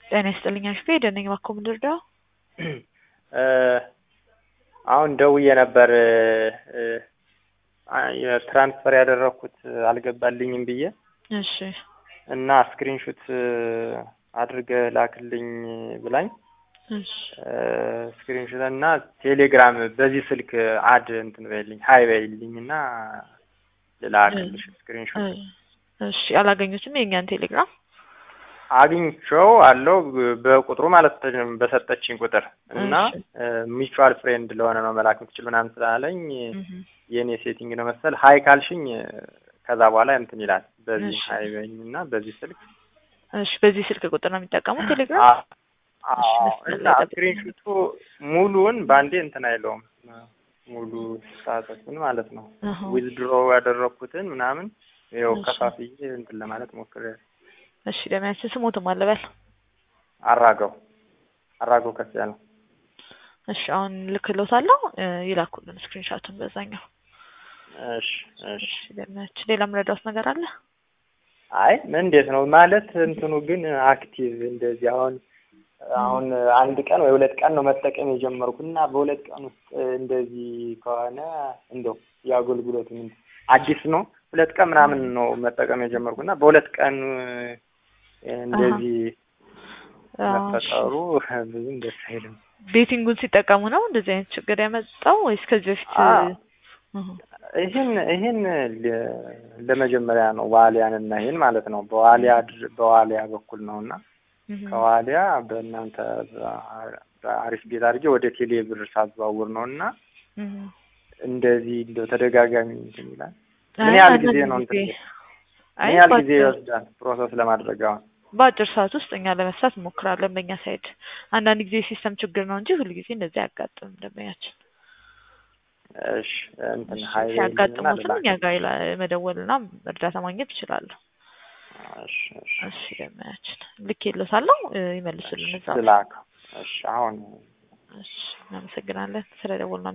ጤና ይስጥልኝ አሽፌ ደነኝ ባኮ ምድርዳው አሁን ደውዬ ነበር ትራንስፈር ያደረኩት አልገባልኝም ብዬ እሺ እና ስክሪንሹት አድርገህ ላክልኝ ብላኝ እሺ ስክሪንሹት እና ቴሌግራም በዚህ ስልክ አድ እንትን በይልኝ ሀይ በይልኝ እና ልላክልሽ ስክሪንሹት እሺ አላገኙትም የእኛን ቴሌግራም አግኝቼው አለው በቁጥሩ ማለት በሰጠችኝ ቁጥር እና ሚቹዋል ፍሬንድ ለሆነ ነው መላክ የምትችል ምናምን ስላለኝ የእኔ ሴቲንግ ነው መሰል ሀይ ካልሽኝ ከዛ በኋላ እንትን ይላል። በዚህ ሀይ በይኝ እና በዚህ ስልክ እሺ፣ በዚህ ስልክ ቁጥር ነው የሚጠቀሙት ቴሌግራም። እና ስክሪንሹቱ ሙሉውን በአንዴ እንትን አይለውም ሙሉ ሳተቱን ማለት ነው ዊዝድሮ ያደረኩትን ምናምን ይኸው ከፋፍዬ እንትን ለማለት ሞክሬያለሁ። እሺ ለሚያችን ስሞትም አለበል አራገው አራገው ከፍ ያለው እሺ አሁን ልክሎታለሁ ይላኩልን ስክሪንሾቱን በዛኛው እሺ እሺ ለሚያችን ሌላ ምረዳውስ ነገር አለ አይ ምን እንዴት ነው ማለት እንትኑ ግን አክቲቭ እንደዚህ አሁን አሁን አንድ ቀን ወይ ሁለት ቀን ነው መጠቀም የጀመርኩ እና በሁለት ቀን ውስጥ እንደዚህ ከሆነ እንደው የአገልግሎት ምን አዲስ ነው ሁለት ቀን ምናምን ነው መጠቀም የጀመርኩ እና በሁለት ቀን እንደዚህ መፈጠሩ ብዙም ደስ አይልም። ቤቲንጉን ሲጠቀሙ ነው እንደዚህ አይነት ችግር ያመጣው ወይስ ከዚህ በፊት? ይህን ይህን ለመጀመሪያ ነው ዋሊያን እና ይህን ማለት ነው በዋሊያ በዋሊያ በኩል ነው እና ከዋሊያ በእናንተ በአሪፍ ቤት አድርጌ ወደ ቴሌ ብር ሳዘዋውር ነው እና እንደዚህ እንደው ተደጋጋሚ እንትን ይላል። ምን ያህል ጊዜ ነው እንትን ምን ያህል ጊዜ ይወስዳል ፕሮሰስ ለማድረግ አሁን? በአጭር ሰዓት ውስጥ እኛ ለመስራት እንሞክራለን በእኛ ሳይድ። አንዳንድ ጊዜ ሲስተም ችግር ነው እንጂ ሁሉ ጊዜ እንደዚህ አያጋጥምም ደንበኛችን። እሺ እንትን ሀይ ሲያጋጥሙትም እኛ ጋር መደወልና እርዳታ ማግኘት ይችላሉ። እሺ እሺ እሺ ደንበኛችን ልክ የለሳለሁ ይመልሱልን እዛ ስላክ እሺ አሁን እሺ እናመሰግናለን ስለደወልና